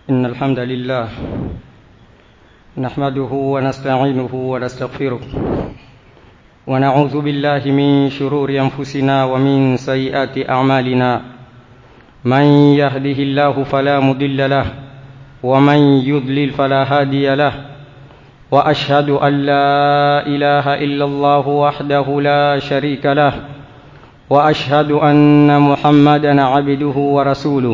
إن الحمد لله نحمده ونستعينه ونستغفره ونعوذ بالله من شرور أنفسنا ومن سيئات أعمالنا من يهده الله فلا مضل له ومن يضلل فلا هادي له وأشهد أن لا إله إلا الله وحده لا شريك له وأشهد أن محمدا عبده ورسوله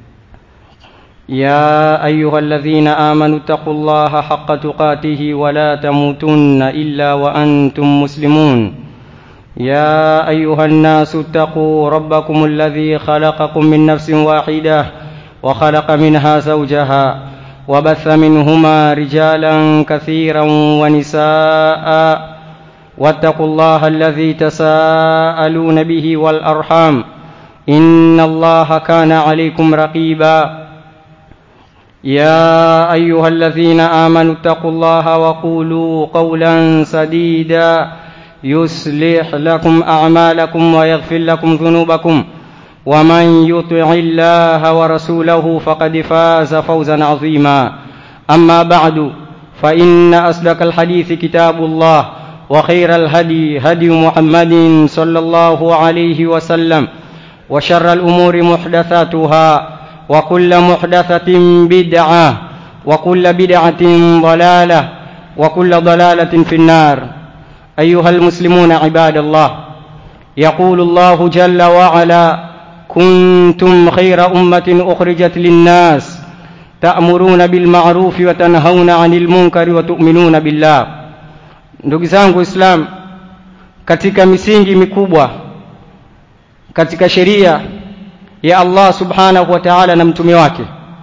يا أيها الذين آمنوا اتقوا الله حق تقاته ولا تموتن إلا وأنتم مسلمون يا أيها الناس اتقوا ربكم الذي خلقكم من نفس واحدة وخلق منها زوجها وبث منهما رجالا كثيرا ونساء واتقوا الله الذي تساءلون به والأرحام إن الله كان عليكم رقيبا يا أيها الذين آمنوا اتقوا الله وقولوا قولا سديدا يصلح لكم أعمالكم ويغفر لكم ذنوبكم ومن يطع الله ورسوله فقد فاز فوزا عظيما أما بعد فإن أصدق الحديث كتاب الله وخير الهدي هدي محمد صلى الله عليه وسلم وشر الأمور محدثاتها وكل محدثة بدعة وكل بدعة ضلالة وكل ضلالة في النار أيها المسلمون عباد الله يقول الله جل وعلا كنتم خير أمة أخرجت للناس تأمرون بالمعروف وتنهون عن المنكر وتؤمنون بالله ndugu zangu islam katika misingi mikubwa katika sheria ya Allah subhanahu wa ta'ala na mtume wake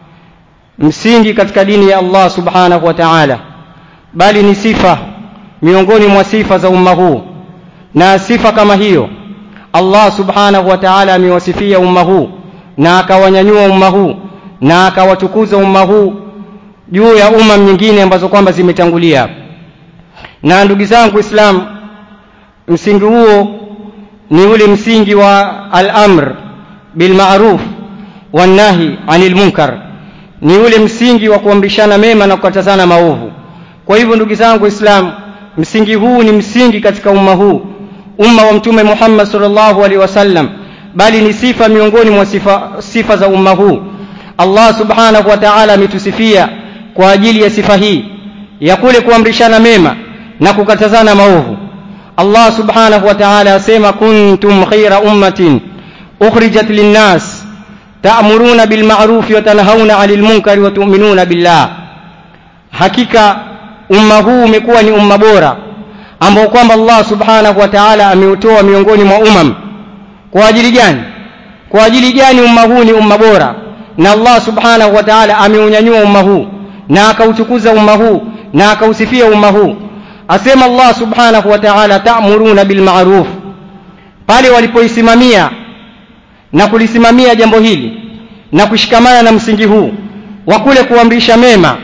msingi katika dini ya Allah subhanahu wa ta'ala bali ni sifa miongoni mwa sifa za umma huu na sifa kama hiyo Allah subhanahu wa ta'ala amewasifia umma huu na akawanyanyua umma huu na akawatukuza umma huu juu ya umma nyingine ambazo kwamba zimetangulia na ndugu zangu Islam msingi huo ni ule msingi wa al-amr bil ma'ruf wan nahi 'anil munkar ni ule msingi wa kuamrishana mema na kukatazana maovu kwa hivyo ndugu zangu Islam msingi huu ni msingi katika umma huu umma wa mtume Muhammad sallallahu alaihi wasallam bali ni sifa miongoni mwa sifa, sifa za umma huu Allah subhanahu wa ta'ala ametusifia kwa ajili ya sifa hii ya kule kuamrishana mema na kukatazana maovu Allah subhanahu wa ta'ala asema kuntum khayra ummatin ukhrijat linnas ta'muruna bil ma'ruf wa tanhauna 'anil munkari wa tu'minuna billah hakika umma huu umekuwa ni umma bora ambao kwamba Allah subhanahu wa ta'ala ameutoa miongoni mwa umam kwa ajili gani kwa ajili gani umma huu ni umma bora na Allah subhanahu wa ta'ala ameunyanyua umma huu na akautukuza umma huu na akausifia umma huu asema Allah subhanahu wa ta'ala ta'muruna bil ma'ruf pale walipoisimamia na kulisimamia jambo hili na kushikamana na msingi huu wa kule kuamrisha mema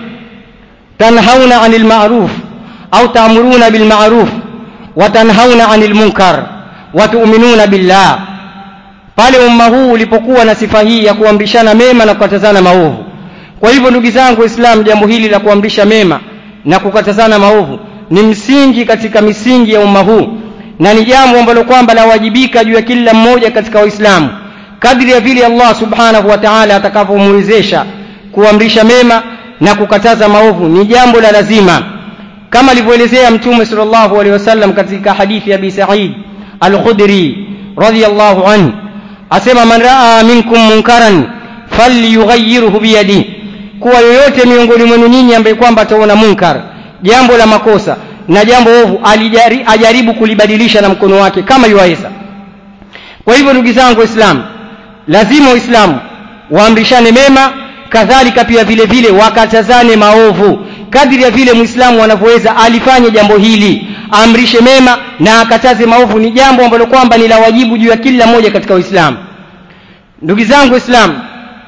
tanhauna 'anil ma'ruf au ta'muruna bil ma'ruf wa tanhauna 'anil munkar wa tu'minuna billah pale umma huu ulipokuwa na sifa hii ya kuamrishana mema na kukatazana maovu kwa hivyo ndugu zangu waislamu jambo hili la kuamrisha mema na kukatazana maovu ni msingi katika misingi ya umma huu na ni jambo ambalo kwamba lawajibika juu ya kila mmoja katika waislamu kadri ya vile Allah subhanahu wa ta'ala atakavyomwezesha kuamrisha mema na kukataza maovu ni jambo la lazima kama alivyoelezea mtume sallallahu alaihi wasallam katika hadithi ya Abi Sa'id al-Khudri radiyallahu anhu asema man raa minkum munkaran falyughayyirhu biyadi kuwa yoyote miongoni mwenu nyinyi ambaye kwamba ataona munkar jambo la makosa na jambo ovu alijari, ajaribu kulibadilisha na mkono wake kama yuwaweza kwa hivyo ndugu zangu waislamu lazima waislamu waamrishane mema kadhalika pia vile vile wakatazane maovu kadri ya vile muislamu anavyoweza alifanye jambo hili amrishe mema na akataze maovu ni jambo ambalo kwamba ni la wajibu juu ya kila mmoja katika uislamu ndugu zangu waislamu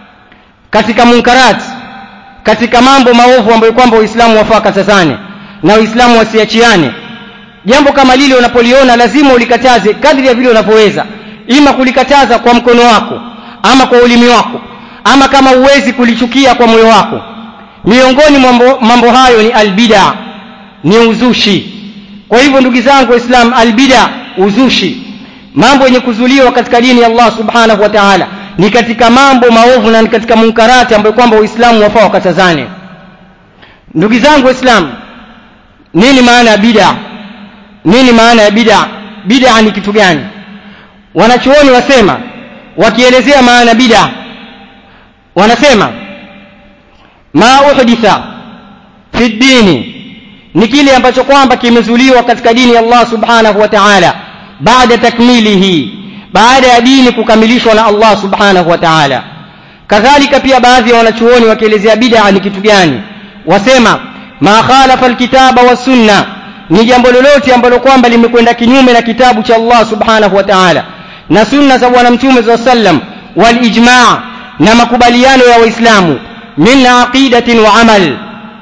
katika munkarati katika mambo maovu ambayo kwamba waislamu wafaa katazane na waislamu wasiachiane jambo kama lile unapoliona lazima ulikataze kadri ya vile unavyoweza ima kulikataza kwa mkono wako ama kwa ulimi wako ama kama huwezi kulichukia kwa moyo wako miongoni mambo, mambo hayo ni albida ni uzushi kwa hivyo ndugu zangu waislam albida uzushi mambo yenye kuzuliwa katika dini ya allah subhanahu wa taala ni katika mambo maovu na ni katika munkarati ambayo kwamba waislamu wafaa wakatazane ndugu zangu waislamu nini maana ya bida nini maana ya bida bida ni kitu gani wanachuoni wasema wakielezea maana bida wanasema ma uhditha fi ddini ni kile ambacho kwamba kimezuliwa katika dini ya allah subhanahu wa taala baada takmilihi baada ya dini kukamilishwa na allah subhanahu wa taala kadhalika pia baadhi ya wanachuoni wakielezea bida ni kitu gani wasema ma khalafa alkitaba wassunna ni jambo lolote ambalo kwamba limekwenda kinyume na kitabu cha allah subhanahu wa taala na sunna za bwana mtume saa sallam walijmaa na makubaliano ya waislamu min aqidatin wa amal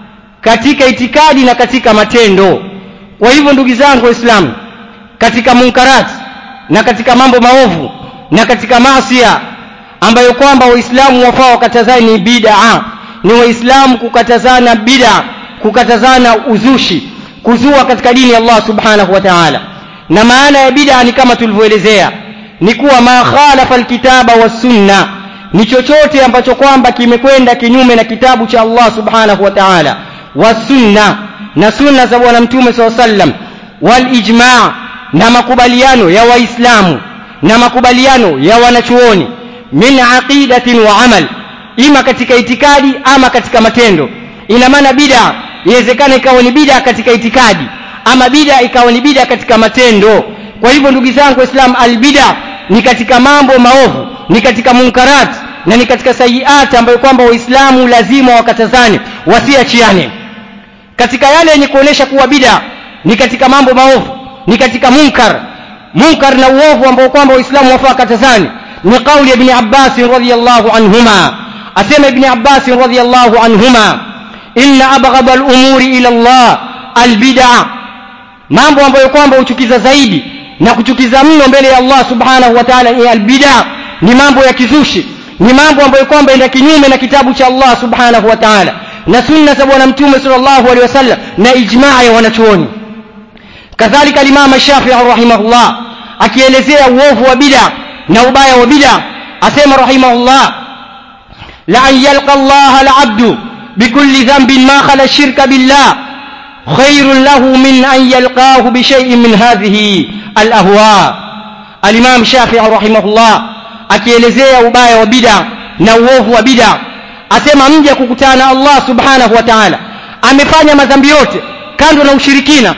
katika itikadi na katika matendo kwa hivyo ndugu zangu waislamu katika munkarati na katika mambo maovu na katika maasia ambayo kwamba waislamu wafaa wakatazani ni bidaa ni waislamu kukatazana bida kukatazana uzushi kuzua katika dini ya allah subhanahu wa taala na maana ya bida ni kama tulivyoelezea ni kuwa ma khalafa alkitaba wassunna ni chochote ambacho kwamba kimekwenda kinyume na kitabu cha allah subhanahu wa taala wasunna na sunna za bwana mtume saa sallam walijmaa na makubaliano ya waislamu na makubaliano ya wanachuoni min aqidatin wa amal ima katika itikadi ama katika matendo ina maana bida iwezekana ikawa ni bida katika itikadi ama bida ikawa ni bida katika matendo kwa hivyo ndugu zangu waislamu albida ni katika mambo maovu ni katika munkarat na ni katika sayiati ambayo kwamba waislamu lazima wakatazane wasiachiane katika yale yenye kuonesha kuwa bida ni katika mambo maovu ni katika munkar munkar na uovu ambao kwamba waislamu wafaa katazani ni kauli ya ibni abbasin radiallahu anhuma asema ibni abbasin radiallahu anhuma inna abghadha lumuri ila llah albidaa mambo ambayo kwamba huchukiza zaidi na kuchukiza mno mbele ya allah subhanahu wa taala ni albidaa ni mambo ya kizushi ni mambo ambayo kwamba enda kinyume na kitabu cha allah subhanahu wa taala na sunna za bwana mtume salllahu alehi wasallam na ijmaa ya wanachuoni kadhalika limama shafii rahimahullah akielezea uovu wa bida na ubaya wa bida asema rahimahullah la an yalqa allaha alabdu bikulli dhanbin ma khala shirka billah khairun lahu min an yalqahu bishaiin min hadhihi alahwa alimam shafii rahimahullah akielezea ubaya wa bida na uovu wa bida asema mja kukutana na allah subhanahu wa taala amefanya madhambi yote kando na ushirikina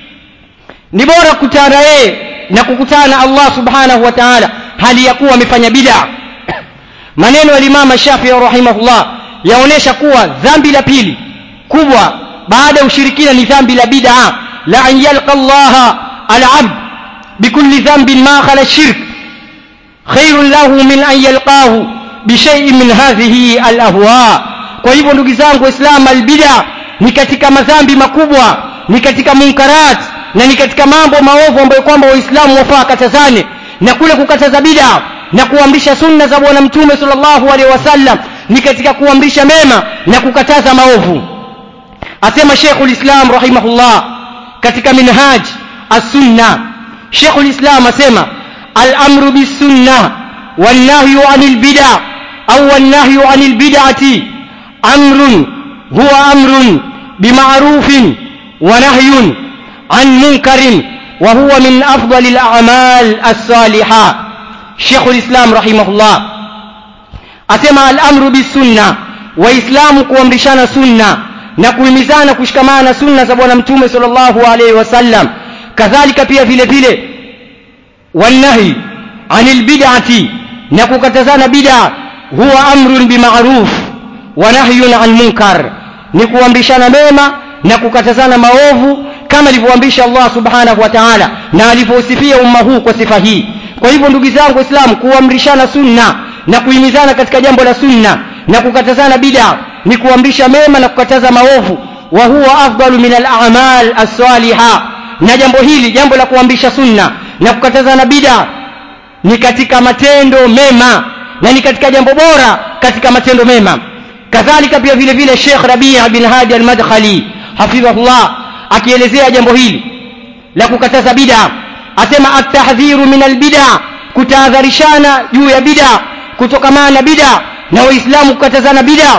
ni bora kukutana yeye na kukutana na allah subhanahu wa taala hali ya kuwa amefanya bida maneno ya limama shafii rahimahullah yaonyesha kuwa dhambi la pili kubwa baada ya ushirikina ni dhambi la bida la an yalqa llaha alabd bikulli dhambin ma khala shirk khairun lahu min an yalqahu bishaiin min hadhihi alahwa kwa hivyo ndugu zangu waislam albida ni katika madhambi makubwa ni katika munkarat na ni katika mambo maovu ambayo kwamba waislamu wafaa katazane na kule kukataza bida na kuamrisha sunna za bwana mtume salllahu alehi wasallam ni katika kuamrisha mema na kukataza maovu asema shekhu lislam rahimahullah katika minhaj assunna shekhu lislam asema alamru bisunna والنهي عن البدع أو النهي عن البدعة أمر هو أمر بمعروف ونهي عن منكر وهو من أفضل الأعمال الصالحة شيخ الإسلام رحمه الله أسمى الأمر بالسنة وإسلام kuamrishana sunna na kuhimizana kushikamana sunna za bwana mtume sallallahu alaihi wasallam kadhalika pia vile vile wanahi anil bid'ati na kukatazana bid'a huwa amrun bimaruf wa nahyun an munkar ni kuamrishana mema na kukatazana maovu kama alivyoamrisha Allah subhanahu wa ta'ala na alivyosifia umma huu kwa sifa hii kwa hivyo ndugu zangu waislamu kuamrishana sunna na kuhimizana katika jambo la sunna na kukatazana bid'a ni kuamrisha mema na kukataza maovu wa huwa afdalu min al-a'mal as-salihah na jambo hili jambo la kuamrisha sunna na kukatazana bid'a ni katika matendo mema na ni katika jambo bora katika matendo mema kadhalika pia vile vile Sheikh Rabi' bin Hadi al-Madkhali hafidhahullah akielezea jambo hili la kukataza bid'a asema at-tahdhiru min al-bid'a kutahadharishana juu ya bid'a kutokamana na bid'a na waislamu kukatazana bid'a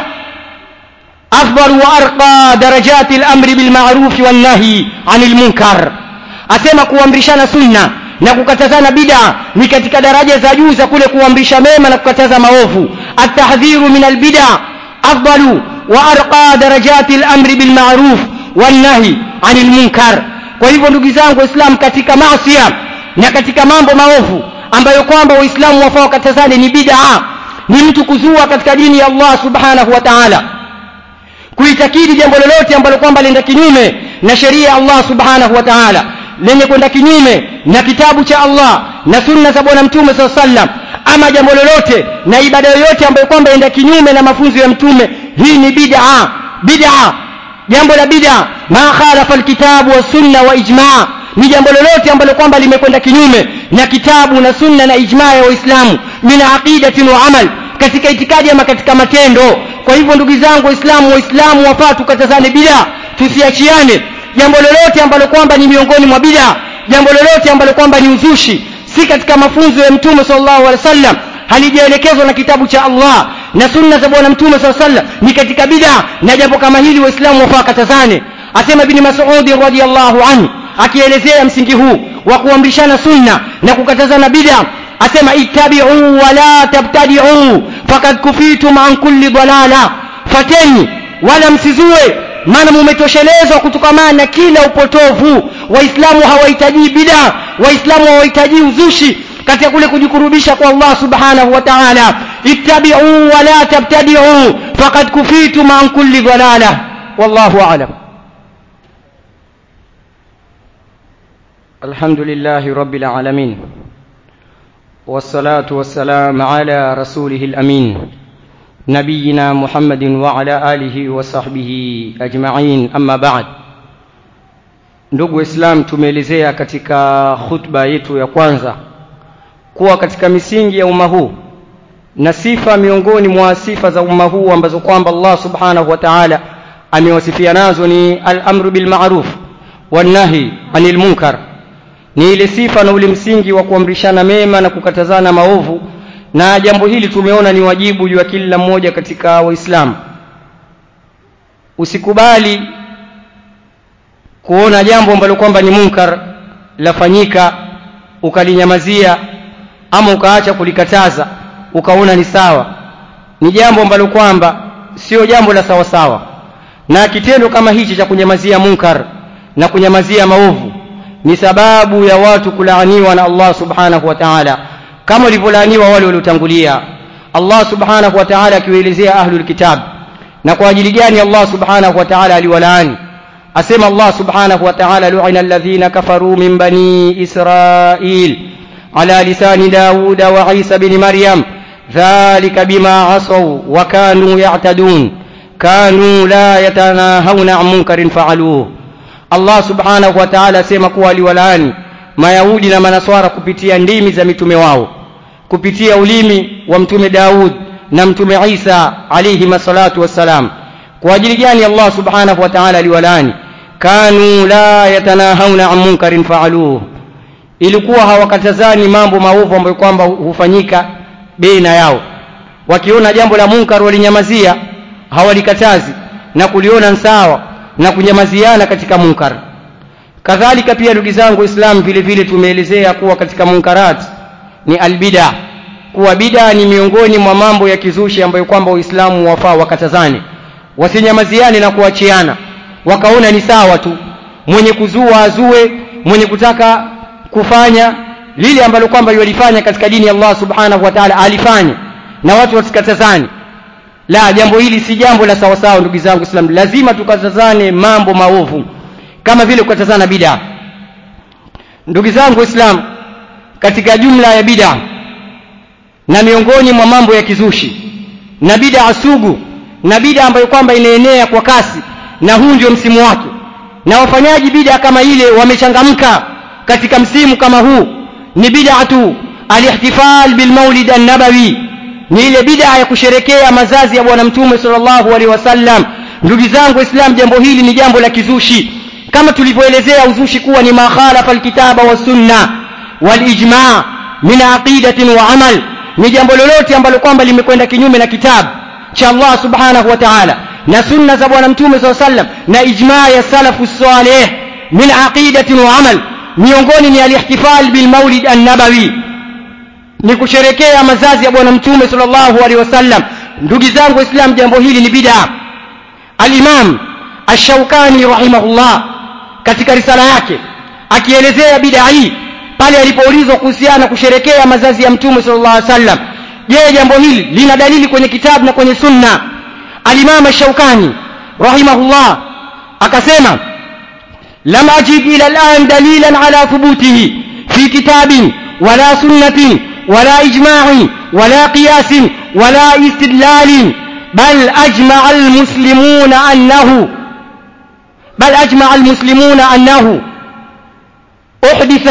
afdal wa arqa darajati al-amri bil ma'ruf wan nahi 'anil munkar asema kuamrishana sunna na kukatazana bid'a ni katika daraja za juu za kule kuamrisha mema na kukataza maovu at-tahdhiru min al-bid'a afdalu wa arqa darajati al-amri bil ma'ruf wan nahi 'anil munkar kwa hivyo ndugu zangu waislamu katika maasiya na katika mambo maovu ambayo kwamba waislamu wafaa wakatazane ni bid'a ni mtu kuzua katika dini ya Allah subhanahu wa ta'ala kuitakidi jambo lolote ambalo kwamba lenda kinyume na sheria ya Allah subhanahu wa ta'ala lenye kwenda kinyume na kitabu cha Allah na sunna za bwana mtume SAW sallam ama jambo lolote na ibada yoyote ambayo kwamba enda kinyume na mafunzo ya mtume hii ni bid'a bid'a jambo la bid'a ma khalafa alkitabu wa sunna wa ijma' ni jambo lolote ambalo kwamba limekwenda kinyume na kitabu na sunna na ijma ya waislamu min aqidatin wa amal katika itikadi ama katika matendo kwa hivyo ndugu zangu waislamu waislamu wafaa tukatazane bid'a tusiachiane jambo lolote ambalo kwamba ni miongoni mwa bid'a jambo lolote ambalo kwamba ni uzushi si katika mafunzo ya mtume sallallahu alaihi wasallam halijaelekezwa na kitabu cha Allah na sunna za bwana mtume sallallahu alaihi wasallam ni katika bid'a na jambo kama hili waislamu wafaa katazane asema ibn Mas'ud radhiyallahu anhu akielezea msingi huu wa kuamrishana sunna na kukatazana bid'a asema ittabi'u wa la tabtadi'u faqad kufitum an kulli dalala fateni wala msizue maana mumetoshelezwa kutokamana na kila upotovu waislamu hawahitaji bid'a waislamu hawahitaji uzushi katika kule kujikurubisha kwa Allah subhanahu wa ta'ala ittabi'u wa la tabtadi'u faqad kufitum an kulli dalala wallahu a'lam الحمد لله رب العالمين والصلاة والسلام على رسوله الأمين نبينا محمد وعلى آله وصحبه أجمعين أما بعد ndugu islam tumeelezea katika khutba yetu ya kwanza kuwa katika misingi ya umma huu na sifa miongoni mwa sifa za umma huu ambazo kwamba Allah subhanahu wa ta'ala amewasifia nazo ni al-amru bil ma'ruf wan nahi anil munkar ni ile sifa na ule msingi wa kuamrishana mema na kukatazana maovu na jambo hili tumeona ni wajibu juu ya kila mmoja katika waislamu usikubali kuona jambo ambalo kwamba ni munkar lafanyika ukalinyamazia ama ukaacha kulikataza ukaona ni sawa ni jambo ambalo kwamba sio jambo la sawa sawa na kitendo kama hichi cha kunyamazia munkar na kunyamazia maovu ni sababu ya watu kulaaniwa na Allah subhanahu wa ta'ala kama walivyolaaniwa wale waliotangulia Allah subhanahu wa ta'ala akiwaelezea ahlul kitab na kwa ajili gani Allah subhanahu wa ta'ala aliwalaani asema Allah subhanahu wa ta'ala lu'ina alladhina kafaru min bani israil ala lisani daud wa isa bin maryam dhalika bima asaw wa kanu ya'tadun kanu la yatanahawna an munkarin fa'aluhu Allah subhanahu wa ta'ala asema kuwa aliwalaani mayahudi na manaswara kupitia ndimi za mitume wao kupitia ulimi wa mtume Daud na mtume Isa alayhi masalatu wassalam kwa ajili gani Allah subhanahu wa ta'ala aliwalaani kanu la yatanahawna an munkarin fa'aluhu ilikuwa hawakatazani mambo maovu ambayo kwamba hufanyika baina yao wakiona jambo la munkar walinyamazia hawalikatazi na kuliona sawa na kunyamaziana katika munkar kadhalika pia ndugu zangu islam vile vile tumeelezea kuwa katika munkarat ni albida kuwa bida ni miongoni mwa mambo ya kizushi ambayo kwamba waislamu wafaa wakatazane wasinyamaziane na kuachiana wakaona ni sawa tu mwenye kuzua azue mwenye kutaka kufanya lile ambalo kwamba yalifanya katika dini ya Allah subhanahu wa ta'ala alifanya na watu wasikatazane la jambo hili si jambo la sawa sawa ndugu zangu islam lazima tukatazane mambo maovu kama vile kukatazana bid'a ndugu zangu islam katika jumla ya bid'a na miongoni mwa mambo ya kizushi na bid'a sugu na bid'a ambayo kwamba inaenea kwa kasi na huu ndio msimu wake na wafanyaji bid'a kama ile wamechangamka katika msimu kama huu ni bid'atu alihtifal bilmaulid an-nabawi ni ile bid'a ya kusherekea mazazi ya bwana mtume sallallahu alaihi wasallam ndugu zangu islam jambo hili ni jambo la kizushi kama tulivyoelezea uzushi kuwa ni makhalafa alkitaba wa sunna walijma min aqidatin wa amal ni jambo lolote ambalo kwamba limekwenda kinyume na kitabu cha Allah subhanahu wa ta'ala na sunna za bwana mtume sallallahu alaihi wasallam na ijma ya salafu salih min aqidatin wa amal miongoni ni alihtifal bil maulid an-nabawi ni kusherekea mazazi ya bwana mtume sallallahu alaihi wasallam ndugu zangu islam jambo hili ni bid'a al-imam ash-shawkani rahimahullah katika risala yake akielezea bid'a hii pale alipoulizwa kuhusiana kusherekea mazazi ya mtume sallallahu alaihi wasallam je jambo hili lina dalili kwenye kitabu na kwenye sunna al-imam ash-shawkani rahimahullah akasema lam ajid ila al-an dalilan ala thubutihi fi kitabin wala sunnatin ولا إجماع ولا قياس ولا استدلال بل أجمع المسلمون أنه بل أجمع المسلمون أنه أحدث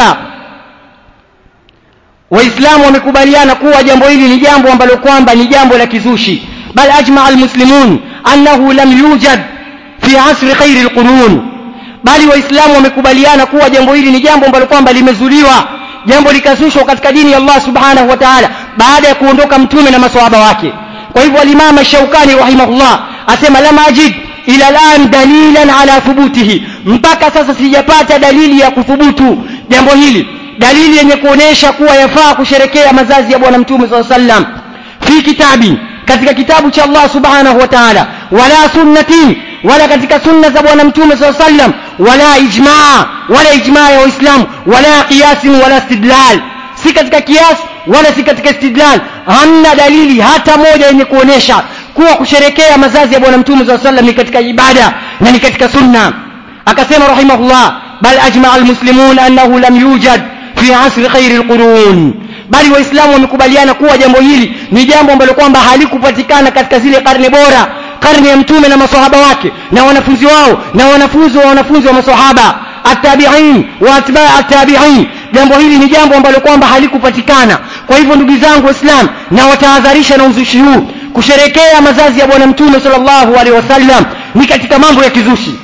waislamu wamekubaliana kuwa jambo hili ni jambo ambalo kwamba ni jambo la kizushi bal ajmaa almuslimun annahu lam yujad fi asri khairi alqurun bali waislamu wamekubaliana kuwa jambo hili ni jambo ambalo kwamba limezuliwa jambo likazushwa katika dini ya Allah subhanahu wa ta'ala baada ya kuondoka mtume na maswahaba wake kwa hivyo al-Imam Shaukani rahimahullah asema lam ajid ila al'an dalilan ala thubutihi mpaka sasa sijapata dalili ya kuthubutu jambo hili dalili yenye kuonesha kuwa yafaa kusherekea mazazi ya bwana mtume sallallahu alaihi wasallam fi kitabi katika kitabu cha Allah subhanahu wa ta'ala wala sunnatin wala katika sunna za bwana mtume sallallahu alaihi wasallam wala ijmaa wala ijmaa ya waislamu wala qiyasin wala istidlal si katika kias wala si katika istidlal hamna dalili hata moja yenye kuonesha kuwa kusherekea mazazi ya bwana mtume sallallahu alaihi wasallam ni katika ibada na ni katika sunna akasema rahimahullah bal ajmaa almuslimun annahu lam yujad fi asri khairi alqurun bali waislamu wamekubaliana kuwa jambo hili ni jambo ambalo kwamba halikupatikana katika zile karne bora karne ya mtume na maswahaba wake na wanafunzi wao na wanafunzi wa wanafunzi wa maswahaba atabiin wa atbaa atabiin jambo hili ni jambo ambalo kwamba halikupatikana kwa hivyo ndugu zangu waislam na watahadharisha na uzushi huu kusherekea mazazi ya bwana mtume sallallahu alaihi wasallam ni katika mambo ya kizushi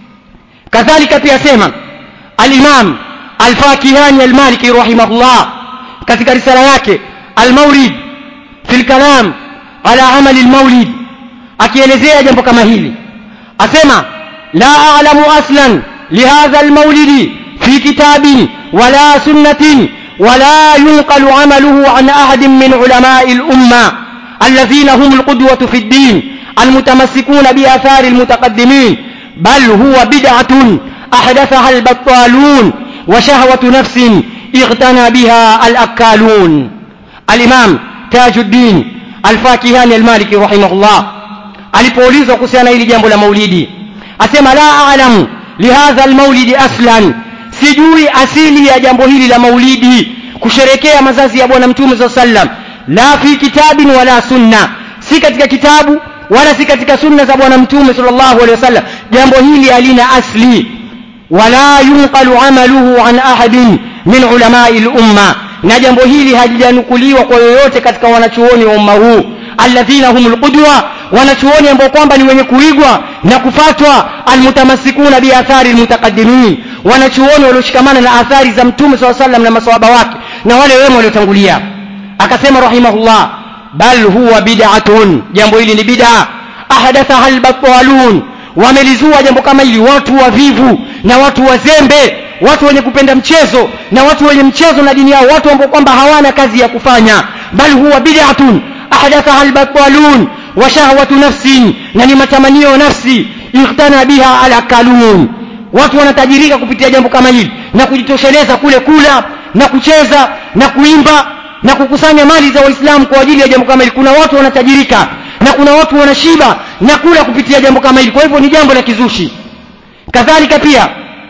kadhalika pia sema al-imam al-fakihani al-maliki rahimahullah katika risala yake al-mawlid fi al-kalam ala amali al-mawlid akielezea jambo kama hili asema la a'lamu aslan lihadha al-mawlid fi kitabin wala sunnatin ولا ينقل عمله عن أحد من علماء الأمة الذين هم القدوة في الدين المتمسكون بآثار المتقدمين بل هو بدعة أحدثها البطالون وشهوة نفس اغتنى بها الأكالون الإمام تاج الدين الفاكهاني المالكي رحمه الله alipoulizwa kuhusiana hili jambo la maulidi asema la a'lamu lihadha almaulidi aslan sijui asili ya jambo hili la maulidi kusherekea mazazi ya bwana mtume saa sallam la fi kitabin wala sunna si katika kitabu wala si katika sunna za bwana mtume sallallahu alaihi wasallam jambo hili halina asli wala yunqalu amaluhu an ahadin min ulamai lumma na jambo hili halijanukuliwa kwa yoyote katika wanachuoni wa umma huu alladhina humul qudwa wanachuoni ambao kwamba ni wenye kuigwa na kufatwa almutamassikuna biathari almutaqaddimin wanachuoni walioshikamana na athari za mtume saa sallam na maswahaba wake na wale wema waliotangulia akasema rahimahullah bal huwa bid'atun jambo hili ni bid'a ahdathaha albatwalun wamelizua jambo kama hili watu wavivu na watu wazembe watu wenye kupenda mchezo na watu wenye mchezo na dini yao watu ambao kwamba hawana kazi ya kufanya bal huwa bid'atun ahdathaha albatwalun wa shahwatu nafsin na ni matamanio nafsi ikhtana biha alakalun watu wanatajirika kupitia jambo kama hili na kujitosheleza kule kula na kucheza na kuimba na kukusanya mali za waislamu kwa ajili ya jambo kama hili kuna watu wanatajirika na kuna watu wanashiba na kula kupitia jambo kama hili kwa hivyo ni jambo la kizushi kadhalika pia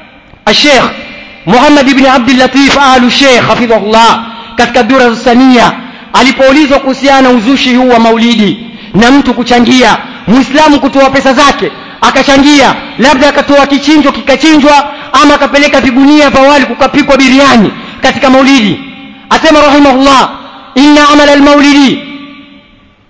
الشيخ محمد بن عبد اللطيف آل الشيخ حفظه الله katika dura sania alipoulizwa kuhusiana uzushi huu wa maulidi na mtu kuchangia muislamu kutoa pesa zake akachangia labda akatoa kichinjo kikachinjwa ama akapeleka vigunia vya wali kukapikwa biriani katika maulidi asema rahimahullah inna amala almaulidi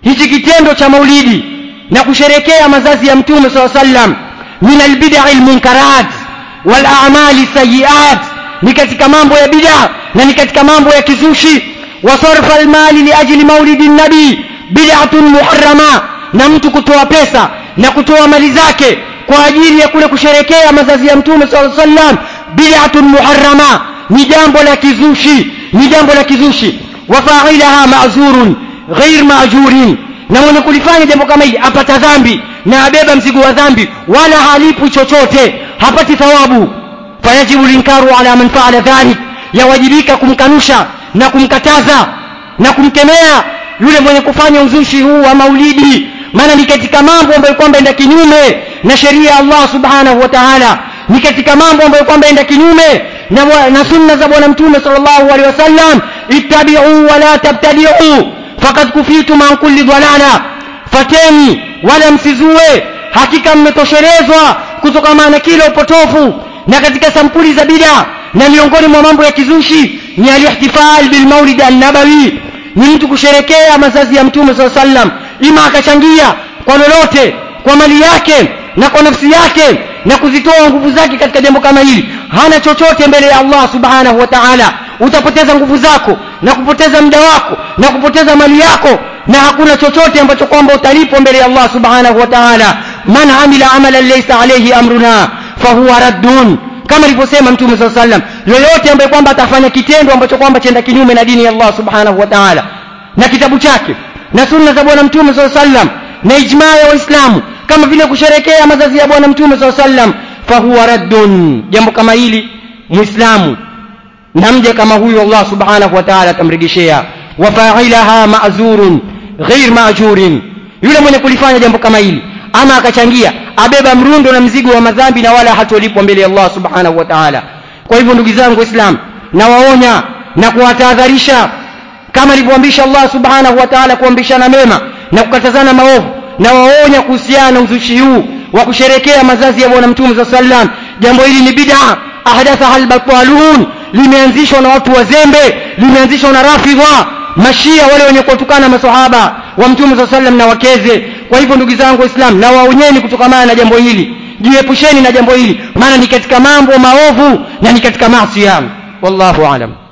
hichi kitendo cha maulidi na kusherekea mazazi ya mtume saa sallam min albidai lmunkarat walamali sayiat ni katika mambo ya bidaa na ni katika mambo ya kizushi wa sarfa almali liajli maulidi nabii bid'atun muharrama na mtu kutoa pesa na kutoa mali zake kwa ajili ya kule kusherekea mazazi ya mtume sallallahu alaihi wasallam bid'atun muharrama ni jambo la kizushi ni jambo la kizushi wa fa'ilaha ma'zurun ghair ma'jurin na mwenye kulifanya jambo kama hili apata dhambi na abeba mzigo wa dhambi wala halipu chochote hapati thawabu fayajibu linkaru ala man fa'ala dhalik yawajibika kumkanusha na kumkataza na kumkemea yule mwenye kufanya uzushi huu wa maulidi maana ni katika mambo ambayo kwamba enda kinyume na sheria ya Allah subhanahu wa ta'ala ni katika mambo ambayo kwamba enda kinyume na, na sunna za bwana mtume sallallahu alaihi wasallam ittabi'u wa la tabtadi'u faqad kufitum an kulli dhalala fateni wala msizue hakika mmetoshelezwa kutokana na kila upotofu na katika sampuli za bid'a na miongoni mwa mambo ya kizushi ni alihtifal bil maulid an-nabawi ni mtu kusherekea mazazi ya mtume sallallahu alaihi wasallam ima akachangia kwa lolote kwa mali yake na kwa nafsi yake na kuzitoa nguvu zake katika jambo kama hili hana chochote mbele ya Allah subhanahu wa ta'ala utapoteza nguvu zako na kupoteza muda wako na kupoteza mali yako na hakuna chochote ambacho kwamba utalipwa mbele ya Allah subhanahu wa ta'ala man amila amalan laysa alayhi amruna fahuwa raddun kama alivyosema mtume saa sallam yoyote ambaye kwamba atafanya kitendo ambacho kwamba chenda kinyume na dini ya Allah subhanahu wa ta'ala na kitabu chake na sunna za bwana mtume saa sallam na ijmaa ya waislamu kama vile kusherekea mazazi ya bwana mtume saa sallam fahuwa raddun jambo kama hili muislamu na mja kama huyo Allah subhanahu wa ta'ala atamrejeshea wa fa'ilaha ma'zurun ghair ma'jurin yule mwenye kulifanya jambo kama hili ama akachangia abeba mrundo na mzigo wa madhambi na wala hatolipwa mbele ya Allah subhanahu wa ta'ala kwa hivyo ndugu zangu waislamu nawaonya na kuwatahadharisha kama alivyoamrisha Allah subhanahu wa ta'ala kuambishana mema na kukatazana maovu na waonya kuhusiana na uzushi huu wa kusherekea mazazi ya bwana mtume za sallam jambo hili ni bid'a ahdathaha albatalun limeanzishwa na watu wazembe limeanzishwa na rafidha mashia wale wenye kuwatukana masahaba wa mtume za sallam na wakeze kwa hivyo ndugu zangu waislamu na waonyeni kutokamana na jambo hili jiepusheni na jambo hili maana ni katika mambo maovu na ni katika maasi wallahu alam